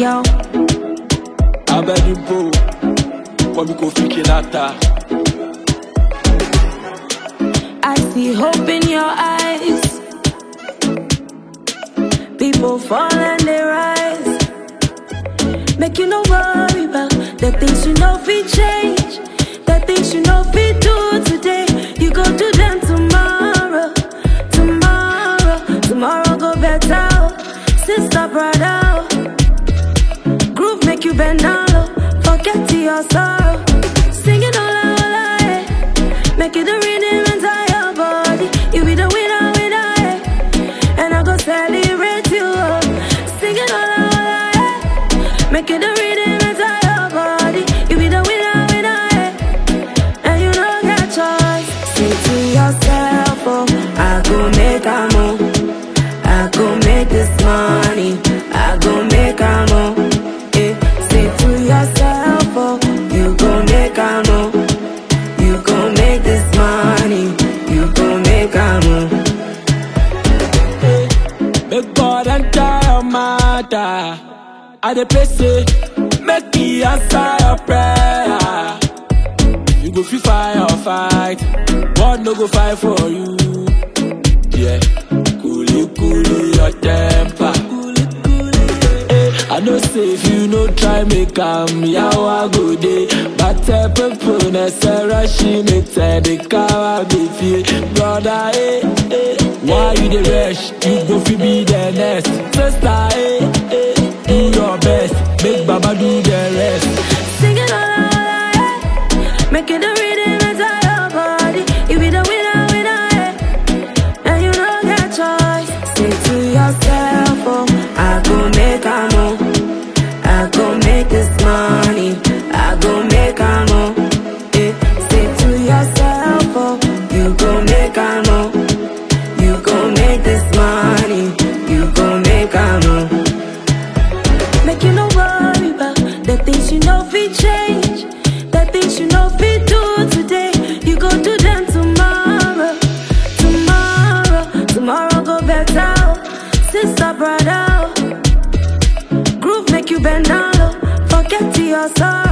girl. abẹ́dúgbò kọ́mi kò fi kìláta. I see hope in your eyes. People fall and they rise. Make you no worry about the things you know we change. The things you know we do today. You go do them tomorrow. Tomorrow, tomorrow go better. Sister, brother. Groove make you bend down low. Forget to your sorrow. Singing all out, all out, eh. Make it the rhythm enter your body. You be the winner, winner, eh. And I go celebrate you. Oh. Singing all out, all out, eh. Make it the rhythm enter your body. You be the winner, winner, eh. And you don't get choice. Say to yourself, oh, I go make a move. I go make this money. I go make a move. Eh, say to yourself, oh, you go make a move. You go make this money. You go make a move. Make God enter your matter. I dey pray say, make He answer your prayer. You go fit fire or fight, God no go fight for you. Yeah, coolly coolly your temper. Eh, I know say if you no try make am, yawa go dey. Bàtẹ pépò nẹsẹ̀ rọ́ṣì ní tẹ̀díkàwá bèbí. Brother, eh, eh, why you dey rush? You go fit be the next. Sister, eh, eh, do your best. Make Baba do the rest. Singing all out, all out, eh. Make it the rhythm enter your body. You be the winner, winner, eh. And you don't get choice. Say to yourself, oh, I go make a move. I go make this money. I go make a move. Eh. Say to yourself, oh, you go make a move. You go make this money. You go make a move. Make you no worry about the things you know we change. The things you know we do today. You go do them tomorrow. Tomorrow, tomorrow go better. Sister, brother. Groove make you bend down low. Forget to your sorrow.